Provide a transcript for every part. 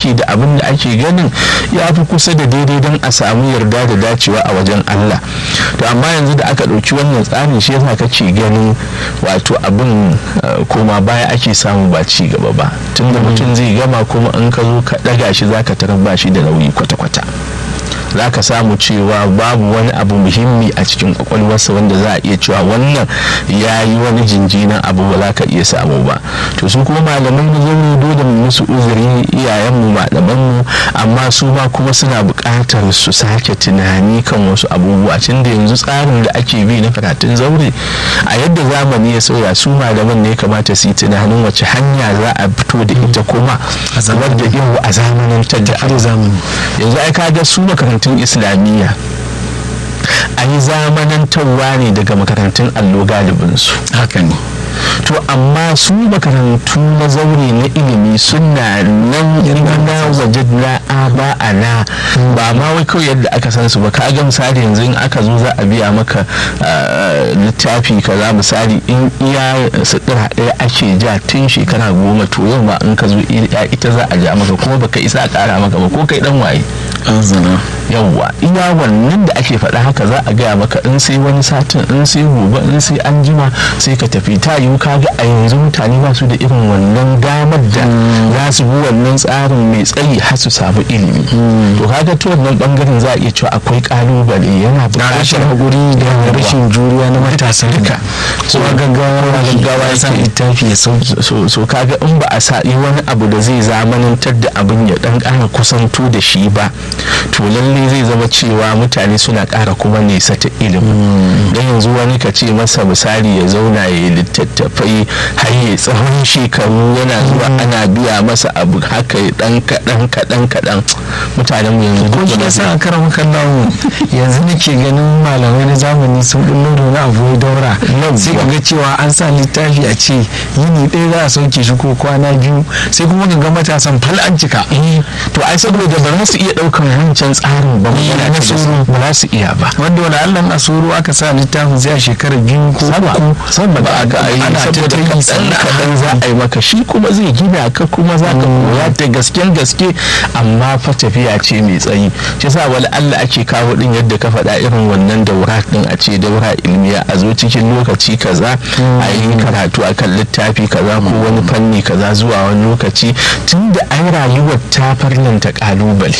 aiki da abin da ake ganin ya fi kusa da daidai don a samu yarda da dacewa a wajen Allah to amma yanzu da aka ɗauki wannan tsarin shi yasa kake ganin wato abin koma baya ake samu ba ci gaba ba tunda mutum zai gama kuma in ka zo ka ɗaga shi zaka tarar ba shi da nauyi kwata-kwata za ka samu cewa babu wani abu muhimmi a cikin kwakwalwarsa wanda za a iya cewa wannan ya yi wani jinjinan abu ba za ka iya samu ba to su kuma malamai na zaune dole mu musu uzuri iyayenmu malamanmu amma su ma kuma suna buƙatar su sake tunani kan wasu abubuwa tun da yanzu tsarin da ake bi na karatun zaure a yadda zamani ya sauya su malaman ne kamata su yi tunanin wace hanya za a fito da ita kuma wadda yau a zamanin ta da yanzu ai kaga su makarantar makarantun islamiyya a yi zamanantarwa ne daga makarantun allo galibinsu haka ne to amma su makarantu na zaure na ilimi suna nan na waje na aba ana ba ma wai kawai yadda aka san su ba ka ga misali yanzu in aka zo za a biya maka littafi kaza misali in iya sutura ɗaya ake ja tun shekara goma to yau ma in ka zo ita za a ja maka kuma baka isa a ƙara maka ba ko kai dan waye yawwa iya wannan da ake faɗa haka za a gaya maka in sai wani satin in sai gobe in sai an jima sai ka tafi ta yiwu kaga a yanzu mutane ba su da irin wannan damar da za su bi wannan tsarin mai tsayi har su samu ilimi to kaga ta wannan bangaren za a iya cewa akwai kalubale yana buƙatar hakuri da rashin juriya na matasan duka so gaggawa gaggawa ya sa littafi ya sauki so kaga in ba a sa wani abu da zai zamanantar da abin ya dan ƙara kusanto da shi ba to lalle zai zama cewa mutane suna ƙara kuma nesa ta ilimi don yanzu wani ka ce masa misali ya zauna ya yi littattafai har ya tsawon shekaru yana zuwa ana biya masa abu haka ya dan kaɗan kaɗan kaɗan mutanen mu yanzu ko shi yasa a karan kallon yanzu nake ganin malamai na zamani sun bullo da wani abu daura sai ka ga cewa an sa littafi a ce yini ɗaya za a sauke shi ko kwana biyu sai kuma ka ga matasan fal an cika to ai saboda ba za su iya ɗaukan wancan tsarin ba na tsoro ba za su iya ba wanda wani allan a tsoro aka sa littafin sai a shekara biyu ko uku sama ba ga ai saboda kaɗan kaɗan za a yi maka shi kuma zai gina ka kuma za ka koya da gasken gaske amma fa tafiya ce mai tsayi shi sa wani allah ake kawo din yadda ka faɗa irin wannan daura din a ce daura ilmiya a zo cikin lokaci kaza a yi karatu akan littafi kaza ko wani fanni kaza zuwa wani lokaci tun da ai rayuwar ta farlanta kalubale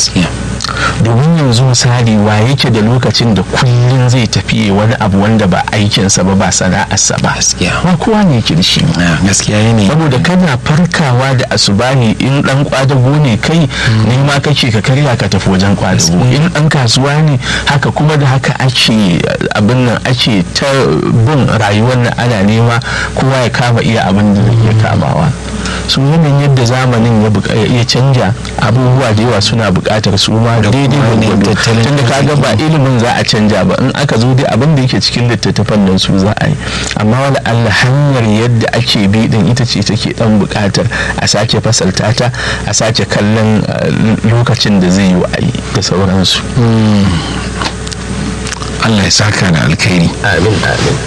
domin yanzu misali wa yake da lokacin da kullum zai tafi wani abu wanda ba aikinsa ba ba sana'arsa ba ba kowa ne yake da shi gaskiya ne saboda kana farkawa da asubahi in dan kwadago ne kai ne ma kake ka karya ka tafi wajen kwadago in dan kasuwa ne haka kuma da haka ake abin nan ake ta bin rayuwar nan ana nema kowa ya kama iya abin da zai iya kamawa su yanayin yadda zamanin ya canja abubuwa da yawa suna buƙatar su ma daidai da tunda kaga ba ilimin za a canja ba in aka zo dai abin da yake cikin littattafan nan su za a yi amma wani allah hanyar yadda ake bi din ita ce take dan buƙatar a sake fasalta ta a sake kallon lokacin da zai yi wa ayi da sauransu allah ya saka da alkhairi amin amin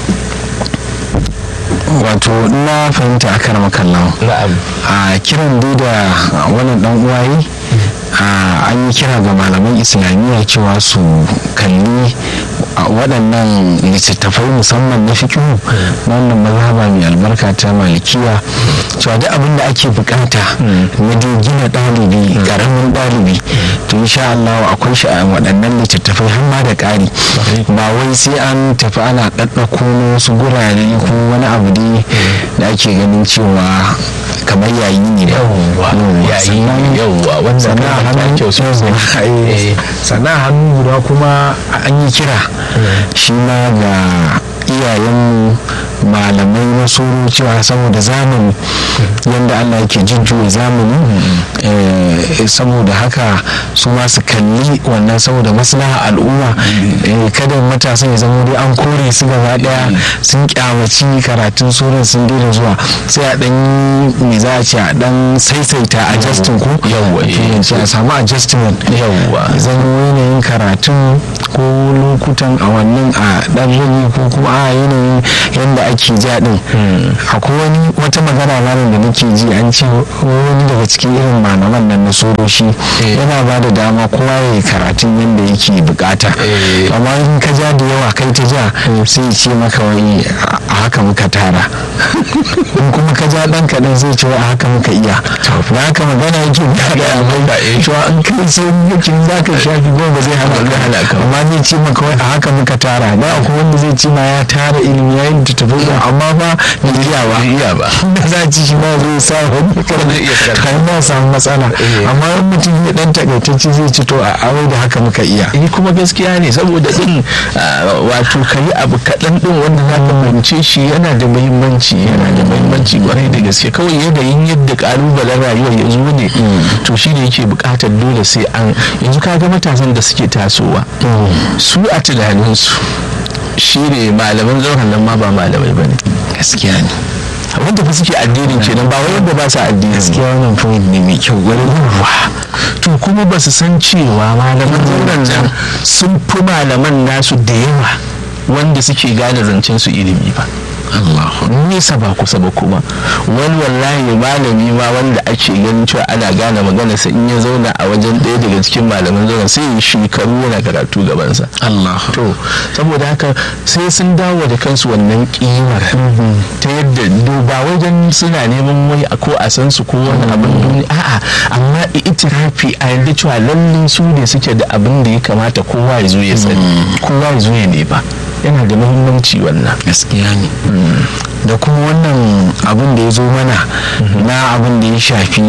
wato na fahimta a karama kallon a kiran dai da wannan dan uwaye an yi kira ga malaman islamiyya cewa su kalli waɗannan littattafai musamman na fikihu na wannan mazhaba mai albarka ta malikiya cewa duk abin da ake bukata na gina ɗalibi ƙaramin ɗalibi to insha Allah akwai shi a waɗannan littattafai har ma da ƙari ba wai sai an tafi ana ɗaɗɗako na wasu gurare ko wani abu dai da ake ganin cewa kamar yayi ne da yayi yawwa wannan sana hannu guda kuma an yi kira shi ma ga iyayenmu malamai na soro cewa saboda zamani yadda allah yake jujjuya zamani saboda haka su ma su kalli wannan saboda maslaha al'umma kada matasan ya zama dai an kore su gaba daya sun kyamaci karatun soron sun daina zuwa sai a dan me za a ce a dan saisaita a justin ko yawwa a samu adjustment yawwa zan yanayin karatun ko lokutan a wannan a dan rage ko kuma a yanayin yadda ake ja din akwai wani wata magana ranar da nake ji an ce wani daga cikin irin malaman nan na so daktoci yana ba da dama kowa ya yi karatun yadda yake bukata amma in ka ja da yawa kai ta ja sai ce maka wai a haka muka tara in kuma ka ja dan kaɗan zai ce a haka muka iya na haka magana yake ba da amai cewa an kai sai yake za ka shafi goma zai hana ka amma zai ce maka wai a haka muka tara da akwai wanda zai ce ma ya tara ilimi ya yi tafi amma ba bai iya ba iya ba da za ci shi ma zai sa wani kan ma samu matsala amma in mutum ya dan takaitacce zai ci to a awai da haka muka iya eh kuma gaskiya ne saboda din wato kayi abu kaɗan din wanda za ka fahimce shi yana da muhimmanci yana da muhimmanci kwarai da gaske kawai yanayin yadda kalubalen rayuwar ya zo ne to shi ne yake buƙatar dole sai an yanzu kaga matasan da suke tasowa su a tunaninsu shi ne malaman zauren nan ma ba malamai ba ne gaskiya ne wanda fa suke addinin kenan ba wai wanda ba su addini gaskiya wannan point ne mai kyau wani ruwa to kuma ba su san cewa malaman zauren nan sun fi malaman nasu da yawa wanda suke gane zancen su ilimi ba Allah nesa ba kusa ba kuma wani wallahi malami ma wanda ake ganin cewa ana gane magana sa in ya zauna a wajen ɗaya daga cikin malaman zauna sai ya shekaru yana karatu gabansa Allah to saboda haka sai sun dawo da kansu wannan kimar ta yadda ba wajen suna neman wai ko a san su ko wani abin duniya a'a amma itirafi a yadda cewa lallai su ne suke da abin da ya kamata kowa ya zo ya sani kowa ya zo ya ne ba yana da muhimmanci wannan gaskiya ne da kuma wannan abin da ya zo mana na abin da ya shafi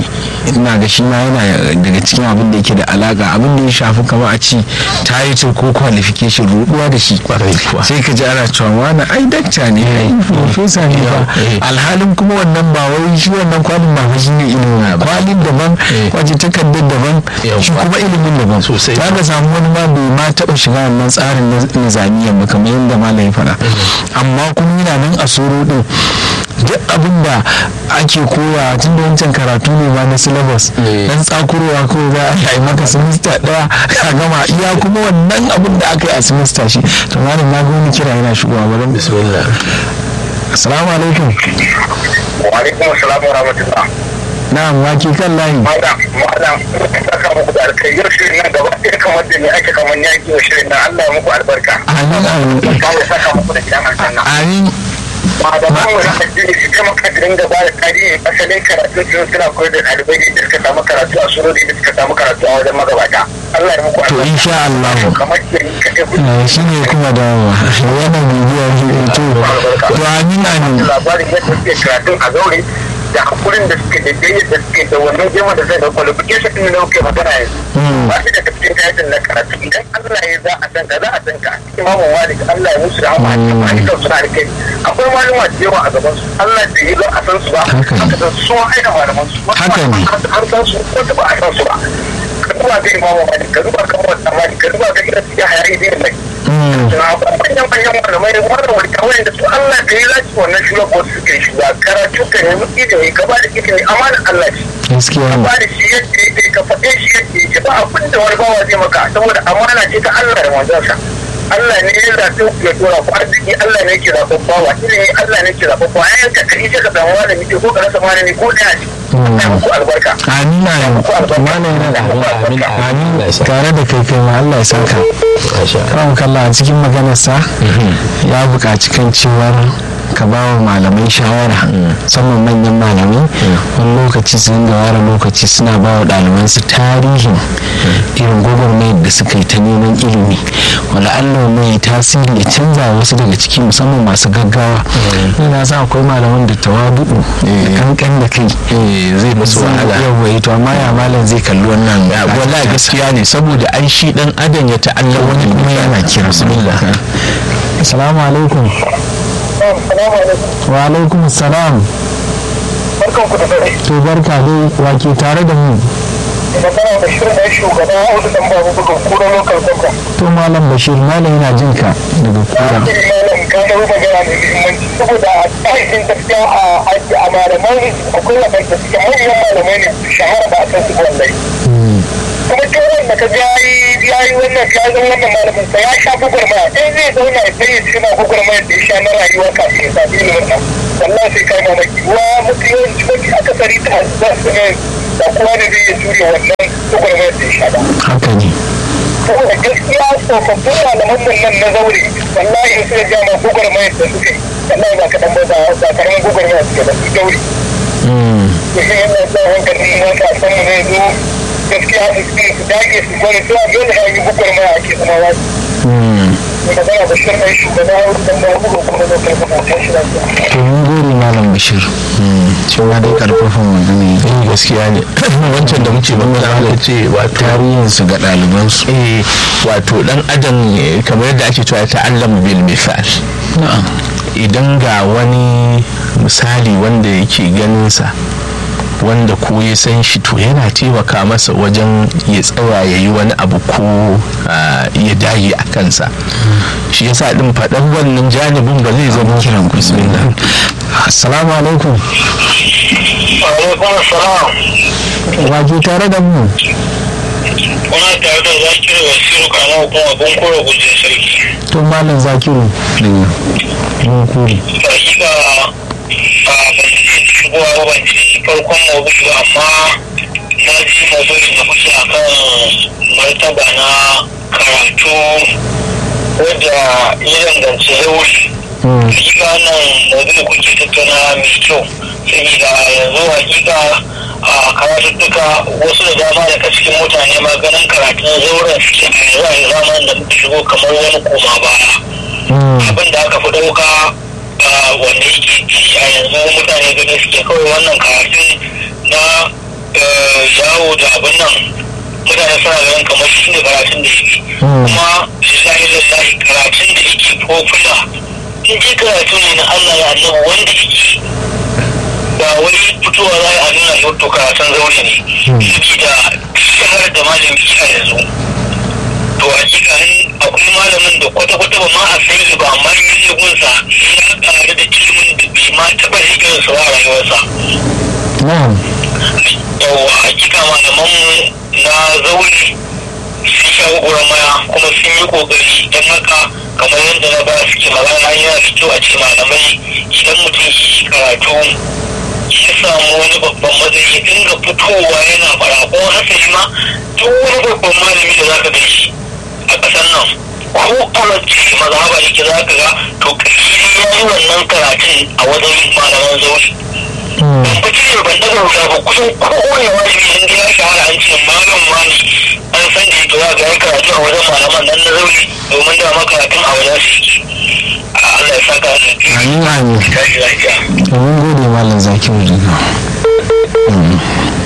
ina ga shi ma yana daga cikin abin da yake da alaka abin da ya shafi kama a ci title ko qualification ruduwa da shi sai ka ji ana cewa wani ai dakta ne ai professor ne ba alhalin kuma wannan ba wai shi wannan kwalin ba fa shine ilimin kwalin daban waje takardar daban shi kuma ilimin daban sosai za ka samu wani ma bai ma taba shiga wannan tsarin nizamiyyar ba kamar yadda malam ya faɗa amma kuma yana nan a soro din duk abin da ake koya tun da wancan karatu ne ma na syllabus dan tsakurowa ko za a yi maka semester daya ka gama iya kuma wannan abin da aka yi a semester shi to malam na wani kira yana shigowa bari bismillah assalamu alaikum wa alaikum assalam wa rahmatullah na'am wake kan layi madam madam saka muku da alkai yau shirin nan gaba ɗaya kamar da ni ake kamar ni ake shirin nan Allah ya muku albarka amin amin Allah ya saka muku da gidan aljanna amin malaman mu na addini su kama kadirin da ba da tarihi asalin karatu su suna koyar da ɗalibai da suka samu karatu a surori da suka samu karatu a wajen magabata Allah ya muku to insha Allah kamar ke yi ka shi ne kuma da yana bibiyar to to amin amin labarin yadda suke karatun a zaure da hakurin da suke da jayyar da suke da wannan jama da zai da qualification din da muke magana yanzu ba shi da cikin kayan na karatu idan Allah ya za a san ka za a san ka imamu malik Allah ya musu rahama a cikin malikan suna da kai akwai malama da yawa a gaban su Allah da yi za a san su ba haka da su aina malaman su haka ne har san su ko ba a san su ba ka duba ga imamu malik ka duba ga wannan malik ka duba ga irin su ya hayayi da mai manyan manyan malamai wannan wani kawai da su Allah da ya zaci wannan shugaban su suke shi ba karatu ka nemi ilimi ka ba da ilimi amanar Allah ce gaskiya ka ba da shi yadda yake ka faɗe shi yadda yake ba abin da wani bawa zai maka saboda amana ce ta Allah da manzansa Allah ne ya zaɓi ya tura ku arziki Allah ne ke zaɓen bawa ilimi Allah ne ke zaɓen bawa ayan ka kai ka samu malami ko ka rasa malami ko ɗaya ce Allah muku albarka amin amin mana yana da amin amin tare da kai kai ma Allah ya saka kan kalla a cikin maganarsa ya buƙaci kan cewar ka ba wa malamai shawara musamman manyan malamai wani lokaci su dinga ware lokaci suna ba wa ɗalibansu tarihin irin gwagwarmayar da suka yi ta neman ilimi wala Allah mai tasiri ya canza wasu daga ciki musamman masu gaggawa ina sa akwai malaman da tawadu'u da kankan da kai zai musu wahala yawa to amma ya malam zai kalli wannan wallahi gaskiya ne saboda ai shi dan adam ya ta'alla wani kuma yana kira bismillah assalamu alaikum wa alaikum salam barkan ku da dare to barka dai wake tare da mu magana da shirin da shugaba Audu dan babu bugun kura local government to malam bashir malam yana jin ka daga kura malam ka da magana da muhimmanci saboda a tsarin gaskiya a aji a malamai akwai wadanda suke manyan malamai ne su shahara ba a kan su wallahi kuma turan da ka ya yi wannan ya zan wannan malamin sa ya sha gugurma in zai zauna ya sai ya ci na gugurma da ya sha na rayuwa kafin ya sami ilimin nan wallahi sai kai mamaki wa mutu yawanci mafi akasari ta za su ne da kuma da zai iya jure wannan gwagwarmayar da ya sha ba haka ne saboda gaskiya tsofaffin malaman mun nan na zaure wallahi in suka ja ma gwagwarmayar da suka yi wallahi ba kaɗan ba ba ba karamin gwagwarmayar suke ba su daure Mm, to shi yana sa hankalin matasan mu zai zo gaskiya su su dage su gwani su a dole a yi gwagwarmaya ake zama wasu mm. magana da shirin mai shugaba dan ba ku kuma da kai kuma ta shi lafiya to mun gode malam bashir Mm, cewa dai karfafan magana ya eh gaskiya ne wancan da muke magana da ce wato tarihinsu ga ɗalibansu eh wato dan adam eh, kamar yadda ake cewa ta allama bil misal na'am idan ga wani misali wanda yake ganinsa wanda ko ya san shi to yana taimaka masa wajen ya tsaya ya yi wani abu ko ah, ya dage a kansa shi yasa din faɗan wannan janibin ba zai zama kiran ku bismillah assalamu alaikum alaikum salam waje tare da mu kuna tare da zakir wasiru kana kuma abun kore gujin sarki to malam zakiru daga mun kore hakika a ban ji shigowa ba ban ji farkon maudu'i ba amma na ji maudu'in da kuke akan martaba na karatu wadda ya danganci zauri Mm, hakika nan maudu'i kuke tattauna mai kyau saboda yanzu hakika a karatuttuka wasu da dama daga cikin mutane ma ganin karatun zauren suke a yanzu a zamanin da muka shigo kamar wani koma baya mm, abin da aka fi ɗauka ah, wanda yake ci a yanzu mutane gani suke kawai wannan karatun na eh, yawo da abin nan mutane suna ganin kamar shi ne karatun da yake Mm. kuma lillahi lillahi karatun da yake popular in ji karatu ne na Allah ya annabi wanda yake ba wai fitowa za a nuna yau to karatun zaure ne saboda shahar da malami a yanzu to hakika in akwai malamin da kwata-kwata ba ma a san shi ba amma in yi gunsa ya ƙaru da ilimin da bai ma taɓa shigar sa a rayuwarsa na'am yawa hakika malamanmu na zaure sun sha maya kuma sun yi kokari don haka kamar yadda na ba suke magana yana da kyau a ce malamai idan mutum yi karatu ya samu wani babban matsayi ya dinga fitowa yana fara ko hasali ma duk wani babban malami da zaka gan shi a ƙasar nan ko a wacce mazhaba yake za ka ga to ƙarshe ya yi wannan karatun a wajen malaman zaure Mm, ba ce ban daga wuta ba kusan kowane wajibi in ya shahara an ce malam wani an san da ita ga ya karatu a wajen malaman nan na zauri domin da makaratun a wajen su yake a Allah ya saka da amin amin tashi lafiya to mun gode malam zakiru daga Mm.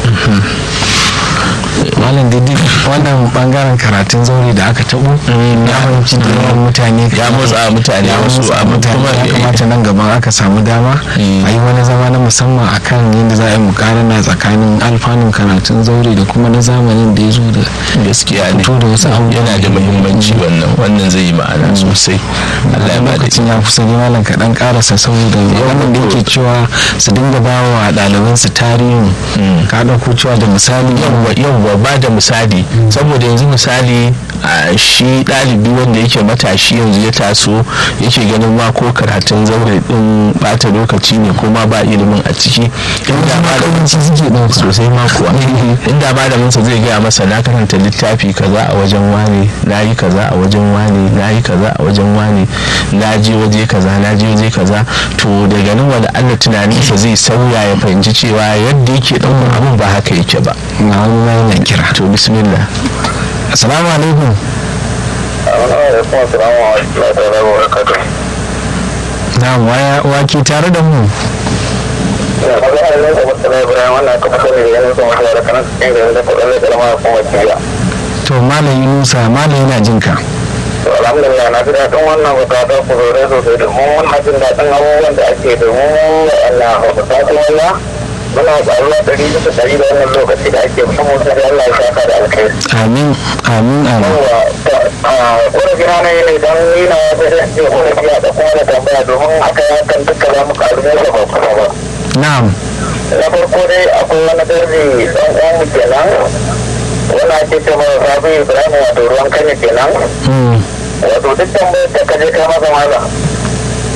malam didi wannan bangaren karatun zaure da aka tabo ya fahimci da yawan mutane ya motsa mutane ya wasu motsa amma mutane kuma ya kamata nan gaban aka samu dama Mm. a yi wani zama na musamman akan yadda za a yi mukarana tsakanin alfanun karatun zaure da kuma na zamanin da ya zo da gaskiya ne fito da wasu abubuwa yana da muhimmanci wannan wannan zai yi ma'ana sosai Allah ya bada lokacin ya kusa ne malam kaɗan ƙarasa saboda wannan da yake cewa su dinga ba wa ɗalibansu tarihin ka ɗauko cewa da misali yawwa yawwa ba da misali saboda yanzu misali a shi ɗalibi wanda yake matashi yanzu ya taso yake ganin ma ko karatun zaure din bata lokaci ne ko ma ba ilimin a ciki inda malamin ƙawanci suke ɗauka sosai ma kuwa inda malamin sa zai gaya masa na karanta littafi kaza a wajen wane na yi kaza a wajen wane na yi kaza a wajen wane na je waje kaza na je waje kaza to daga nan wani allah tunaninsa zai sauya ya fahimci cewa yadda yake ɗaukar abin ba haka yake ba na wani ma yana kira to bismillah assalamu alaikum alaikum assalamu alaikum wa rahmatullahi wa barakatuh na waya wake tare da mu ya ba ga Allah da mutane Ibrahim wannan ka fito ne da yanzu kuma da kana cikin da da kudin da ma kuma ciya to malam yunusa malam yana jin ka to alhamdulillah na ji daɗin wannan bukata ku zore sosai da mu wannan jin daɗin abubuwan da ake da mu Allah ba ku sati wala muna ƙaruwa ɗari bisa ɗari da wannan lokaci da ake samu sai da Allah ya saka da alkhairi amin amin amin yawa ƙorafi na ne ne don ni na wata da ce ƙorafi a da kuma da tambaya domin haka ya kan duka za mu ƙaru da ba kuma ba na'am na farko dai akwai wani darji ɗan uwan mu kenan wani ake ce mai sabi ibrahim wato ruwan kanya kenan Mm, wato duk tambayar ta kaje ka masa maza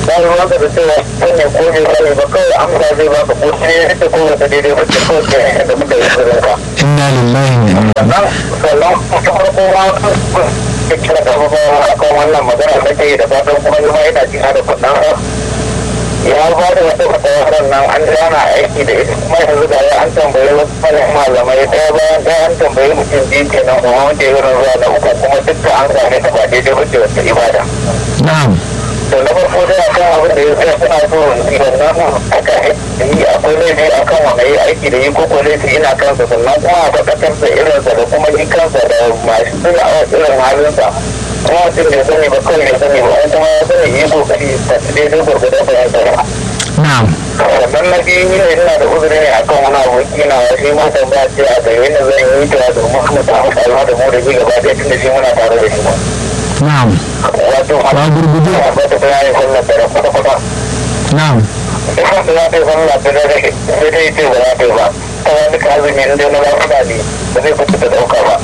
ba ruwan ka da cewa wannan ko ne ba ba kawai amsa zai ba ka ko sai ya rike ko wata daidai wacce kawai ke da muka yi zurin ka. inna lillahi wa inna sannan sannan ta farko ma ka kira ka ba akan wannan magana da ke da fatan kuma ni ma ina jina da kuɗin ya ba da wata fatawarar nan an ana aiki da ita kuma yanzu da an tambayi wasu fannin malamai ɗaya bayan ɗaya an tambayi mutum biyu kenan kuma wanda ya zuwa na uku kuma duk an same ta ba daidai wacce wata ibada. na'am to na farko dai a kan abin da ya tsaya suna so yi wannan aka yi akwai laifi a kan wanda ya aiki da yi ko ko laifi ina kansa sannan kuma a bakatarsa irinsa da kuma yi kansa da masu suna a irin halinsa kuma mutum bai sani ba kawai bai sani ba wani kuma ya sani yi kokari ta daidai gwargwadon bayan tsara. na'am sannan na biyu ne ina da uzuri ne akan wani aboki na shi ma tambaya ce a gare ni zan yi ta domin mu samu karuwa da mu da shi gaba ɗaya tun da shi muna tare da shi ba. na'am wato Ba gurgudu. ba ta bayani sallar da kwata-kwata na'am Ina da za ta yi sallah ta dare sai dai ce ba za ta yi ba. Ta wani kazi ne inda na lafiya ne ba zai fita da ɗauka ba.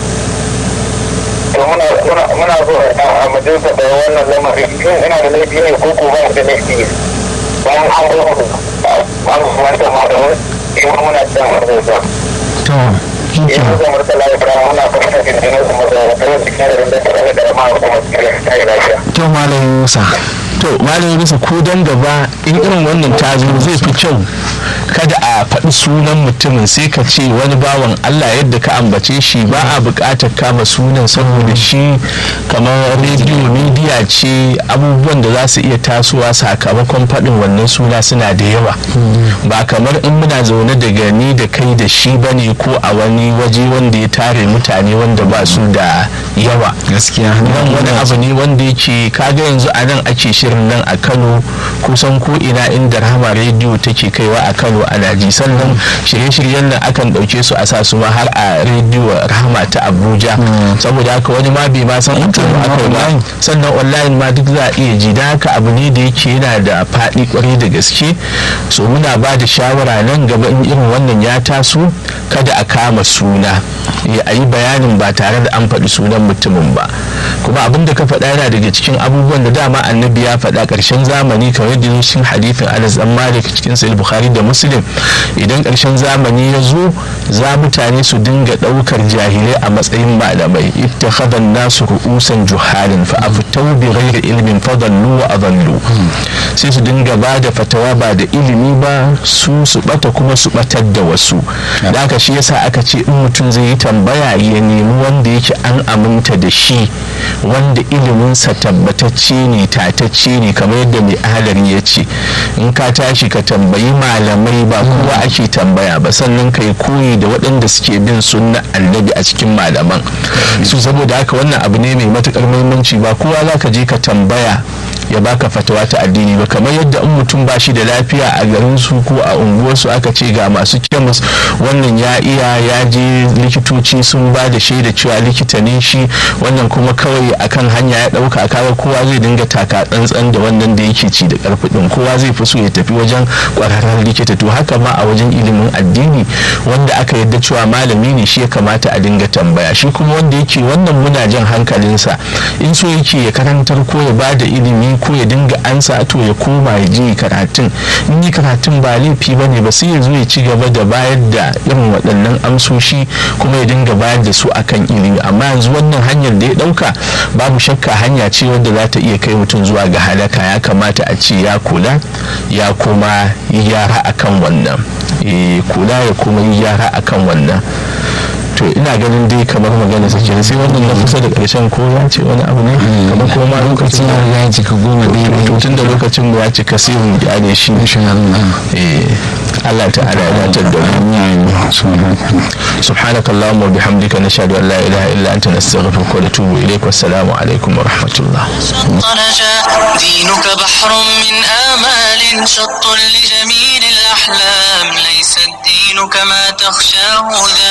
To muna muna muna so a majalisa da wannan lamari shin ina da laifi ne ko ko ba da laifi ne. Bayan an zo an wanta ma da wani in muna cikin majalisa. to shi In ke muka murtala Ibrahim muna fata da jinin su maza da tare da kare da tare da ma kuma cikin ta yi lafiya. to malam musa to malami bisa ko dan gaba in irin wannan ta zo zai fi kyau kada a faɗi sunan mutumin sai ka ce wani bawan Allah yadda ka ambace shi ba a buƙatar kama sunan saboda shi kamar rediyo midiya ce abubuwan da za su iya tasowa sakamakon faɗin wannan suna suna da yawa ba kamar in muna zaune daga ni da kai da shi bane ko a wani waje wanda ya tare mutane wanda ba su da yawa gaskiya nan wani abu ne wanda yake kaga yanzu a nan ake shirin nan a kano kusan ko ina inda rahama rediyo take kaiwa a kano ana ji sannan shirye-shiryen nan akan ɗauke su a sa su ma har a rediyo rahama ta abuja saboda haka wani ma bai ma san an kano aka ba sannan online ma duk za a iya ji da haka abu ne da yake yana da faɗi kwarai da gaske so muna ba da shawara nan gaba in irin wannan ya taso kada a kama suna a yi bayanin ba tare da an faɗi sunan mutumin ba kuma abin da ka faɗa yana daga cikin abubuwan da dama annabi ya faɗa ƙarshen zamani kamar yadda zo cikin hadithin anas dan malik cikin sahih bukhari da muslim idan ƙarshen zamani ya zo za mutane su dinga ɗaukar jahilai a matsayin malamai ittakhadha an-nasu ru'usan juhalin fa aftau bi ghairi ilmin fadallu wa adallu sai su dinga ba da fatawa ba da ilimi ba su su bata kuma su batar da wasu da haka shi yasa aka ce in mutum zai yi tambaya ya nemi wanda yake an aminta da shi wanda iliminsa tabbatacce ne tatacce ne kamar yadda mai ahalari ya ce in ka tashi ka tambayi malamai ba kowa ake tambaya ba sannan ka yi koyi da waɗanda suke bin sunna annabi a cikin malaman su saboda haka wannan abu ne mai matukar muhimmanci ba kowa za ka je ka tambaya ya baka fatawa ta addini ba kamar yadda in mutum ba shi da lafiya a garin su ko a unguwarsu aka ce ga masu kemis wannan ya iya ya je likitoci sun ba da shaida cewa likita ne shi wannan kuma kawai akan hanya ya dauka kaga kowa zai dinga taka tsantsan da wannan da yake ci da karfi din kowa zai fi so ya tafi wajen kwararren likita to haka ma a wajen ilimin addini wanda aka yadda cewa malami ne shi ya kamata a dinga tambaya shi kuma wanda yake wannan muna jan hankalinsa in so yake ya karantar ko ya ba da ilimi ko ya dinga ansa to ya koma ya je karatun in yi karatun ba laifi ba ne ba sai ya zo ya ci gaba da bayar da irin waɗannan amsoshi kuma ya dinga bayar da su akan ilimi amma yanzu wannan hanyar da ya ɗauka babu shakka hanya ce wadda za ta iya kai mutum zuwa ga halaka ya kamata a ce ya kula ya kuma yi gyara akan wannan kula ya kuma yi gyara akan wannan to ina ganin dai kamar magana sa kenan sai wannan na kusa da karshen ko ya ce wani abu ne kamar ko ma lokacin ya ya cika goma daidai to tun da lokacin mu ya cika sai mu gane shi insha Allah eh Allah ta'ala ya dace da mu سبحانك اللهم وبحمدك نشهد ان لا اله الا انت نستغفرك ونتوب اليك والسلام عليكم ورحمه الله نجا دينك بحر من آمال شط لجميل الأحلام ليس الدين كما تخشاه ذا